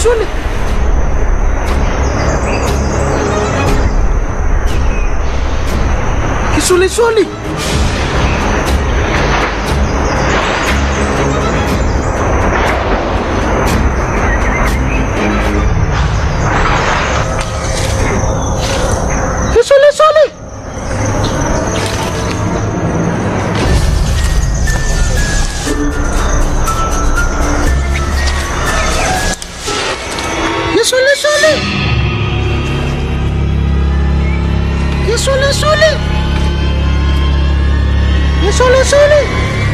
Kisule. Kisule sole. Kisule sole. Kisule sole. Kisule sole. Kisule sole.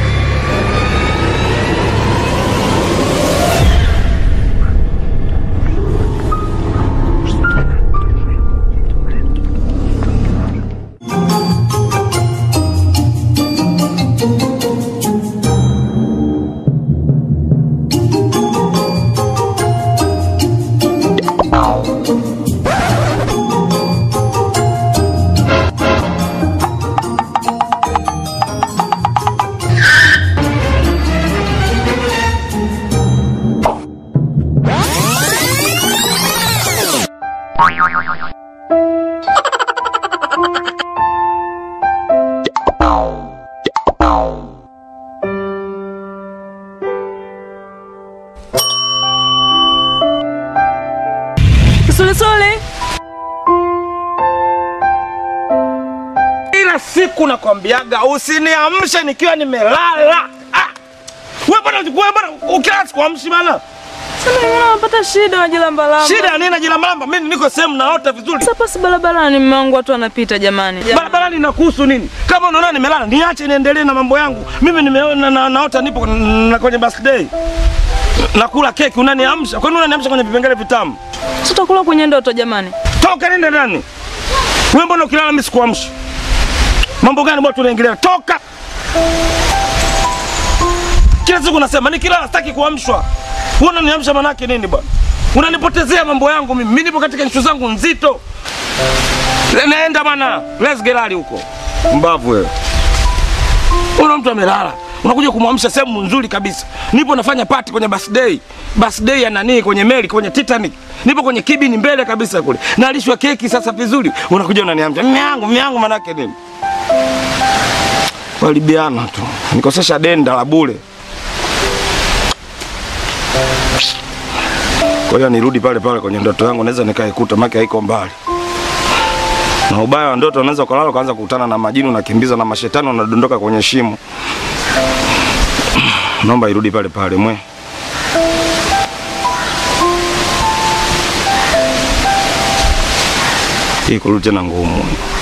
Kisulesule. Kila siku nakwambiaga usiniamshe nikiwa nimelala. Ah! Wewe bwana wewe bwana ukilala sikuamshi bana. Sasa mbona unapata shida wajilamba lamba? Shida nini najilambalamba? Mimi niko sehemu naota vizuri. Sasa pasi barabarani mume wangu watu wanapita jamani. Barabarani inakuhusu nini? Kama unaona nimelala, niache niendelee na mambo yangu. Mimi nimeona na, naota nipo na kwenye birthday. Nakula keki unaniamsha. Kwa nini unaniamsha kwenye vipengele vitamu? Sasa utakula kwenye ndoto jamani. Toka nenda ndani. Wewe mbona ukilala mimi sikuamshi? Mambo gani bwana tunaingilia? Toka. Kila siku nasema nikilala sitaki kuamshwa. Wewe unaniamsha manake nini bwana? Unanipotezea mambo yangu mimi. Mimi nipo katika nshu zangu nzito. Naenda bwana. Let's get out huko. Mbavu wewe. Una mtu amelala. Unakuja kumwamsha sehemu nzuri kabisa. Nipo nafanya party kwenye birthday. Birthday ya nani kwenye meli kwenye Titanic. Nipo kwenye kibini mbele kabisa kule. Nalishwa keki sasa vizuri. Unakuja unaniamsha. Mimi yangu, mimi yangu manake nini? Walibiana tu. Nikosesha denda la bure. Kwa hiyo nirudi pale pale kwenye ndoto yangu, naweza nikaikuta maki haiko mbali. Na ubaya wa ndoto, unaweza ukalala ukaanza kukutana na majini, unakimbiza na mashetani, unadondoka kwenye shimo. Naomba irudi pale pale mwe. Hii kurudi tena ngumu.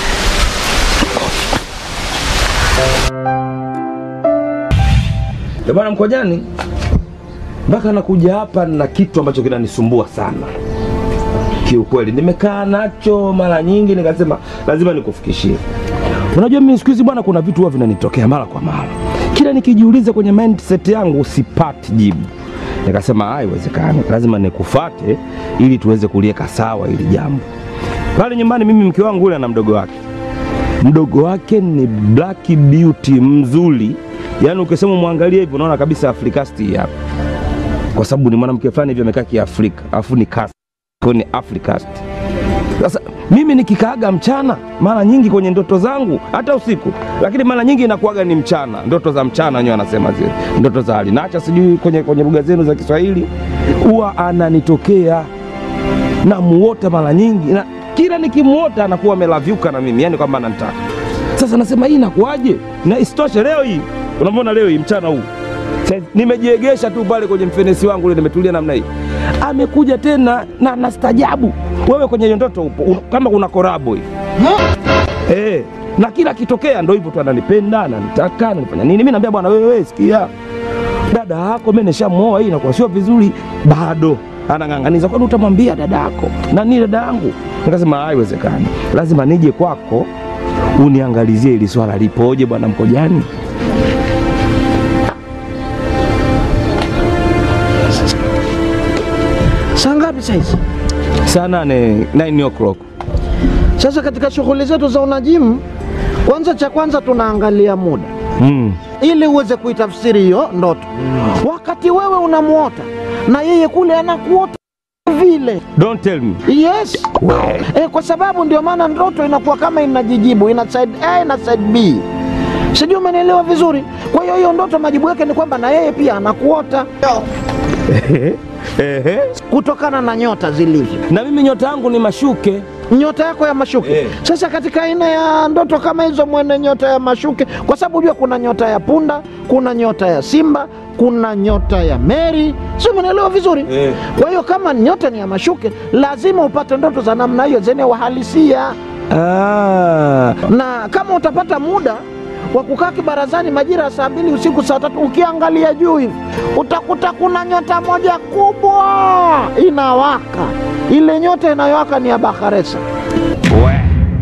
Ndio bwana Mkojani, mpaka nakuja hapa na kitu ambacho kinanisumbua sana kiukweli. Nimekaa nacho mara nyingi, nikasema lazima nikufikishie. Unajua mimi siku hizi bwana, kuna vitu huwa vinanitokea mara kwa mara, kila nikijiuliza kwenye mindset yangu sipati jibu. Nikasema haiwezekani, lazima nikufate ili tuweze kulieka sawa hili jambo. Pale nyumbani mimi mke wangu yule ana mdogo wake, mdogo wake ni black beauty mzuri, yaani ukisema mwangalie hivi unaona kabisa Afrikasti hii hapa, kwa sababu ni mwanamke fulani hivi amekaa kiafrika, afu ni cast kwa hiyo ni Africast. Sasa mimi nikikaaga mchana mara nyingi kwenye ndoto zangu, hata usiku, lakini mara nyingi inakuwaga ni mchana, ndoto za mchana wenyewe wanasema zile ndoto za alinacha, sijui kwenye, kwenye lugha zenu za Kiswahili, huwa ananitokea namuota mara nyingi na kila nikimuota anakuwa amelavyuka na mimi, yani kwamba ananitaka. Sasa nasema hii inakuwaje? Na isitoshe leo hii, unamwona leo hii mchana huu Sasa nimejiegesha tu pale kwenye mfenesi wangu ule, nimetulia namna hii, amekuja tena na nastajabu. Wewe kwenye hiyo ndoto upo un, kama kuna korabo hivi eh, na kila kitokea ndo hivyo tu, ananipenda ananitaka, ananifanya nini. Mimi naambia bwana, wewe sikia, dada yako mimi nishamuoa, hii inakuwa sio vizuri. Bado anang'ang'aniza, kwani utamwambia dada yako nani dada yangu? Nikasema haiwezekani, lazima nije kwako uniangalizie ili swala lipoje, bwana Mkojani. Saa ngapi saizi? Saa nane 9 o'clock. Sasa katika shughuli zetu za unajimu, kwanza cha kwanza tunaangalia muda Mm. ili uweze kuitafsiri hiyo ndoto. Wakati wewe unamuota na yeye kule anakuota ile Don't tell me. yes eh, kwa sababu ndio maana ndoto inakuwa kama inajijibu ina side A na side B sijui umenielewa vizuri kwa hiyo hiyo ndoto majibu yake ni kwamba na yeye pia anakuota Ehe. kutokana na nyota zilivyo Na mimi nyota yangu ni mashuke. nyota yako ya mashuke Eh. sasa katika aina ya ndoto kama hizo mwene nyota ya mashuke kwa sababu jua kuna nyota ya punda kuna nyota ya simba kuna nyota ya meri si umeelewa vizuri Eh. kwa hiyo kama nyota ni ya mashuke lazima upate ndoto za namna hiyo zenye uhalisia Ah. na kama utapata muda wa kukaa kibarazani majira ya saa mbili usiku saa tatu ukiangalia juu hivi utakuta kuna nyota moja kubwa inawaka ile nyota inayowaka ni ya bakaresa We.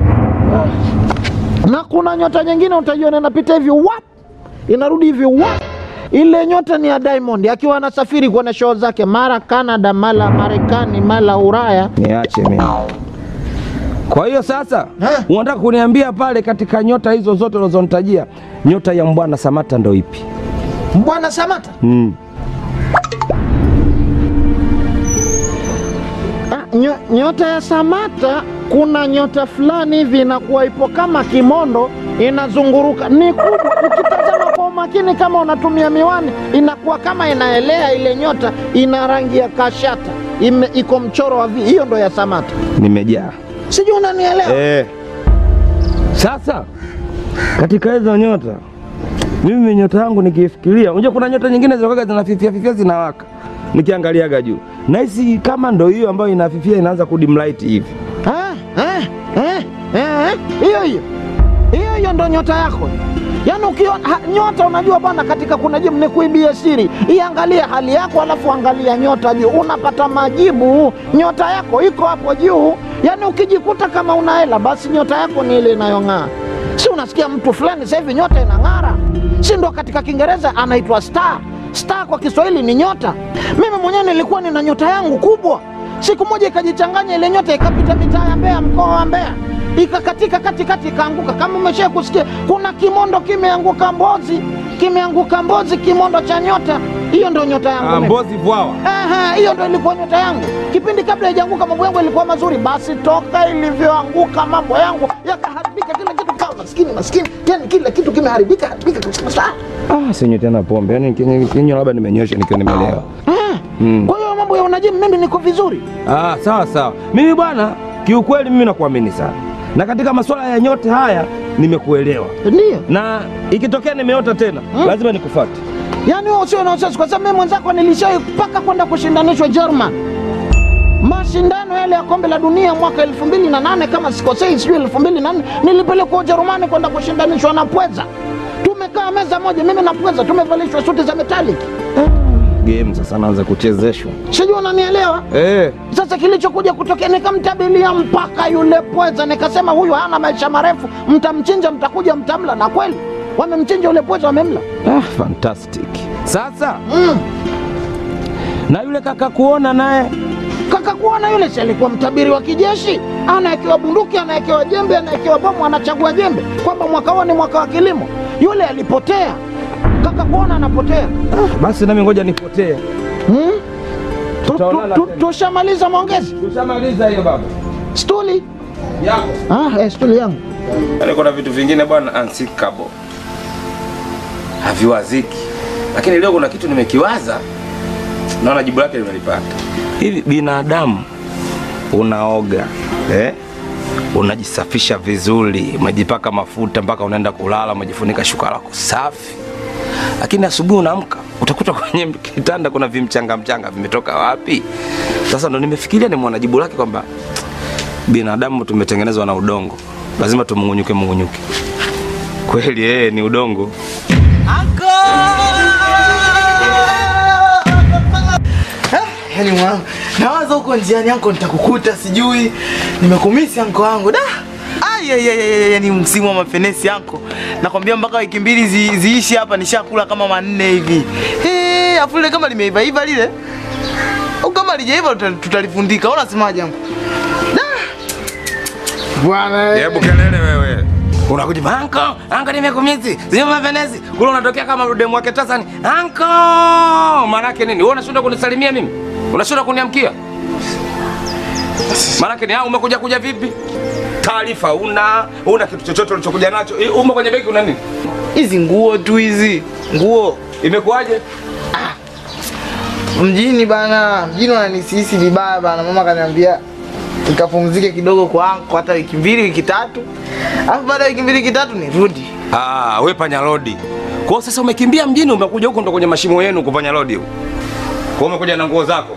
na kuna nyota nyingine utajiona inapita hivi wap inarudi hivi wap ile nyota ni ya Diamond akiwa anasafiri kwenye show zake mara Canada mara Marekani mara Ulaya Niache mimi. Kwa hiyo sasa Eh. unataka kuniambia pale katika nyota hizo zote ulizonitajia nyota ya Mbwana Samata ndo ipi? Bwana Samata Mm. Ah, nyo, nyota ya Samata kuna nyota fulani hivi inakuwa ipo kama kimondo inazunguruka, ni kubwa. Ukitazama kwa umakini, kama unatumia miwani, inakuwa kama inaelea. Ile nyota ina rangi ya kashata, ime, iko mchoro wa vi. Hiyo ndo ya Samata, Nimejaa. sijui unanielewa? Eh. Sasa katika hizo nyota mimi nyota yangu nikifikiria, unajua kuna nyota nyingine zinakuwa zinafifia fifia zinawaka, nikiangaliaga juu nahisi kama ndo hiyo ambayo inafifia inaanza kudim light hivi. Eh, eh, eh, eh, hiyo hiyo hiyo hiyo ndo nyota yako yaani ukiona ha, nyota unajua bwana katika kuna jibu ni kuibia siri iangalie hali yako alafu angalia nyota juu unapata majibu nyota yako iko hapo juu yaani ukijikuta kama una hela basi nyota yako ni ile inayong'aa si unasikia mtu fulani sasa hivi nyota inang'ara si ndo katika kiingereza anaitwa star star kwa kiswahili ni nyota mimi mwenyewe nilikuwa nina nyota yangu kubwa siku moja ikajichanganya ile nyota ikapita mitaa ya Mbeya, mkoa wa Mbeya, ikakatika katikati ikaanguka. Kama umesha kusikia, kuna kimondo kimeanguka Mbozi, kimeanguka Mbozi, kimondo cha nyota. Hiyo ndio nyota yangu mimi. Mbozi Vwawa. Ehe, hiyo ndo ilikuwa nyota yangu. Kipindi kabla haijaanguka mambo yangu yalikuwa mazuri, basi toka ilivyoanguka mambo yangu yakaharibika, kila kitu kawa maskini maskini, yani kila kitu kimeharibika haribika kabisa. Ah, sinywi tena pombe, yaani kinywa labda nimenyosha nikiwa nimelewa. Eh, Mm. Kwa hiyo mambo ya unajimu mimi niko vizuri. Ah, sawa sawa. Mimi bwana, kiukweli mimi nakuamini sana, na katika masuala ya nyote haya nimekuelewa, Ndio. na ikitokea nimeota tena Hmm? lazima nikufuate. Yaani wewe usio na wasiwasi kwa sababu mimi mwenzako nilishai mpaka kwenda kushindanishwa German. Mashindano yale ya kombe la dunia mwaka elfu mbili na nane kama sikosei, sijui elfu mbili na nne nilipelekwa Ujerumani kwenda kushindanishwa na Pweza. Tumekaa meza moja, mimi na Pweza tumevalishwa suti za metallic. Game sasa naanza kuchezeshwa. Sijui unanielewa? Eh, Sasa kilichokuja kutokea, nikamtabilia mpaka yule Pweza, nikasema huyu hana maisha marefu, mtamchinja, mtakuja, mtamla. Na kweli wamemchinja yule Pweza, wamemla. ah, fantastic. Sasa Mm. na yule kaka kuona naye kaka kuona yule si alikuwa mtabiri wa kijeshi, anawekewa bunduki, anawekewa jembe, anawekewa bomu, anachagua jembe, kwamba mwaka huo ni mwaka wa kilimo. Yule alipotea, kaka kuona anapotea. basi, nami ngoja nipotee. Hmm? Tu- Tutaonana tu- tu- tena. Tushamaliza maongezi, Tushamaliza hiyo baba stuli yako. ah, eh, stuli yangu Yaani kuna vitu vingine bwana unsinkable. Haviwaziki. Lakini leo kuna kitu nimekiwaza naona jibu lake limelipata. Hivi binadamu unaoga eh? Unajisafisha vizuri, umejipaka mafuta mpaka unaenda kulala, umejifunika shuka lako safi, lakini asubuhi unaamka utakuta kwenye kitanda kuna vimchanga mchanga vimetoka wapi? Sasa ndo nimefikiria nimeona jibu lake kwamba binadamu tumetengenezwa na udongo, lazima tumung'unyuke mung'unyuke. Kweli yeye ni udongo. Yaani mwanangu, nawaza huko njiani yanko nitakukuta sijui. Nimekumisi anko wangu da. Ai ai ai, ai, ai, ni msimu wa mafenesi yanko. Nakwambia mpaka wiki mbili zi, ziishi hapa nishakula kama manne hivi. Eh, afu ile kama limeiva iva lile. Au kama lijaiva tuta- tutalifundika. Unasemaje yanko? Da. Bwana. Hebu kelele wewe. Unakuja anko, anko nimekumisi. Sio mapenezi. Kule unatokea kama demu wake Tasani. Anko! Maana yake nini? Wewe unashinda kunisalimia mimi? Unashinda kuniamkia? Maanake ni hao umekuja kuja vipi? Taarifa una una kitu chochote ulichokuja nacho? Eh, Umo kwenye begi una nini? Hizi nguo tu hizi. Nguo. Imekuwaje? Mjini bana, mjini wananisisi vibaya bana. Mama kaniambia nikapumzike kidogo kwa anko hata wiki mbili wiki tatu. Alafu baada ya wiki mbili wiki tatu nirudi. Ah, we panya lodi. Kwa hiyo sasa umekimbia mjini umekuja huko ndo kwenye mashimo yenu kufanya lodi huko. Kwa hiyo umekuja na nguo zako.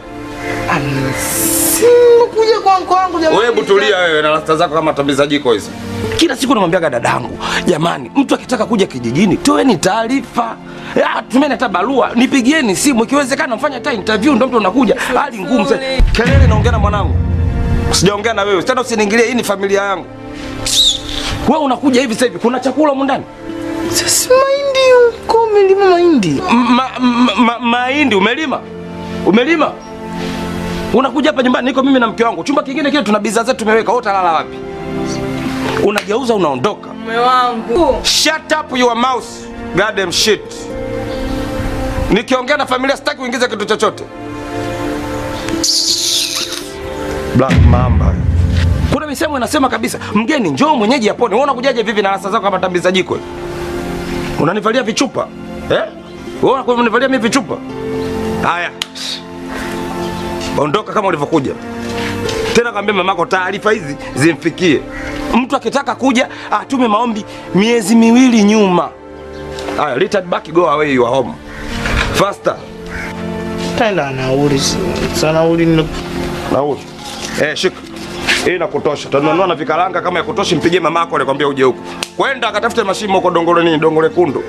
Kuja kwa anko wangu jamani. Wewe butulia wewe na rasta zako kama tambiza jiko hizo. Kila siku namwambiaga dadangu, jamani, mtu akitaka kuja kijijini, toeni taarifa. Ah, Tumeni hata barua, nipigieni simu, ikiwezekana mfanye hata interview, ndo mtu unakuja. Hali ngumu sana. Kelele naongea na mwanangu. Sijaongea na wewe. Tena usiniingilie, hii ni familia yangu. Wewe unakuja hivi sasa hivi, kuna chakula humu ndani? Sasa mahindi uko umelima mahindi. Ma, ma, ma, mahindi umelima? Umelima? Unakuja hapa nyumbani, niko mimi na mke wangu, chumba kingine kile tuna bidhaa zetu tumeweka. Wewe utalala wapi? Unageuza unaondoka. Mume wangu. Shut up your mouth. Goddamn shit. Nikiongea na familia sitaki uingize kitu chochote. Black Mamba. Kuna misemo inasema kabisa, mgeni njoo mwenyeji apone. Wewe unakujaje vivi na rasa zako kama tambiza jiko? Unanivalia vichupa? Eh? Wewe unanivalia mimi vichupa? Haya. Ondoka kama ulivyokuja. Tena kaambia mamako taarifa hizi zimfikie. Mtu akitaka kuja atume maombi miezi miwili nyuma. Haya, return back go away you are home. Faster. Taenda nauli. Sana nauli ni Nauli. Eh, shika. Hii nakutosha. Tanunua na vikaranga kama yakutoshi mpigie mamako alikwambia uje huku. Kwenda akatafute mashimo huko Dongole nini, Dongole Kundu.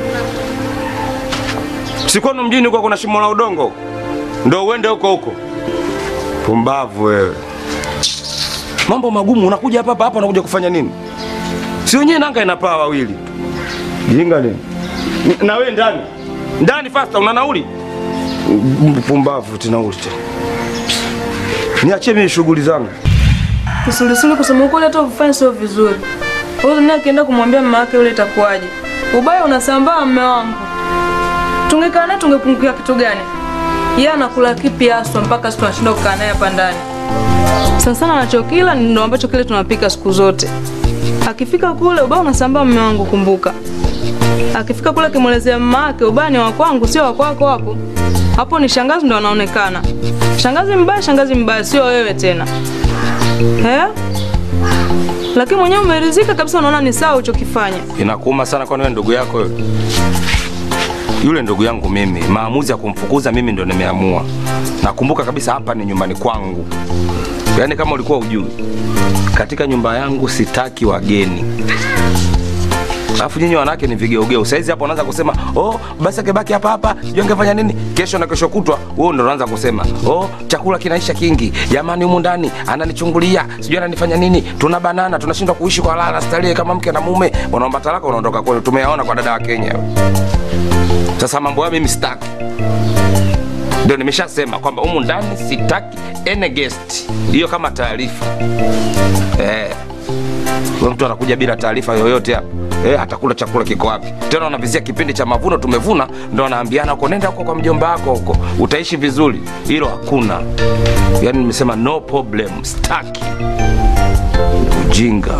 Sikono mjini huko kuna shimo la udongo. huko. Ndio uende huko huko. Pumbavu wewe. Mambo magumu unakuja hapa hapa unakuja kufanya nini? Si wenyewe nanga inapaa wawili. Jinga nini? Na wewe ndani. Ndani fasta una nauli? Pumbavu tena nauli tena. Niachie mimi shughuli zangu. Kisulisuli kusema ukweli hata ufanye sio vizuri. Wewe naye akienda kumwambia mama yake yule itakuwaje? Ubaya unasambaa mume wangu. Tungekaa naye tungepungukia kitu gani? Yeye anakula kipi haswa mpaka sisi tunashinda kukaa naye hapa ndani? Sana sana anachokila ndio ambacho kile tunapika siku zote. Akifika kule ubaya unasambaa mume wangu kumbuka. Akifika kule akimwelezea mama yake ubaya ni wa kwangu sio wa kwako hapo. Hapo ni shangazi ndo anaonekana. Shangazi mbaya, shangazi mbaya sio wewe tena. Eh? Lakini mwenyewe umeridhika kabisa, unaona ni sawa ulichokifanya. Inakuuma sana kwani wewe ndugu yako yule? Yule ndugu yangu mimi, maamuzi ya kumfukuza mimi ndo nimeamua. Nakumbuka kabisa hapa ni nyumbani kwangu. Yaani kama ulikuwa ujui, katika nyumba yangu sitaki wageni. Alafu nyinyi wanawake ni vigeugeu. Saizi hapo unaanza kusema, "Oh, basi akibaki hapa hapa, sijui angefanya nini?" Kesho na kesho kutwa, wewe ndo unaanza kusema, "Oh, chakula kinaisha kingi. Jamani humu ndani ananichungulia, sijui ananifanya nini? Tuna banana, tunashindwa kuishi kwa lala starehe kama mke na mume." Unaomba talaka unaondoka kwenu. Tumeyaona kwa dada wa Kenya. Sasa mambo hayo mimi sitaki. Ndio nimeshasema kwamba humu ndani sitaki any guest. Hiyo kama taarifa. Eh. Wewe mtu anakuja bila taarifa yoyote hapa. Eh, atakula chakula kiko wapi? Tena wanavizia kipindi cha mavuno tumevuna, ndo wanaambiana huko nenda huko kwa mjomba wako huko. Utaishi vizuri. Hilo hakuna. Yaani nimesema no problem, staki. Ujinga.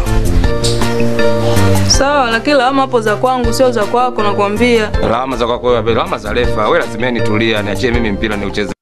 Sawa, lakini lawama hapo za kwangu sio za kwako, nakwambia. Lawama za kwako wewe, lawama za refa. Wewe lazima nitulia, niachie mimi mpira niucheze.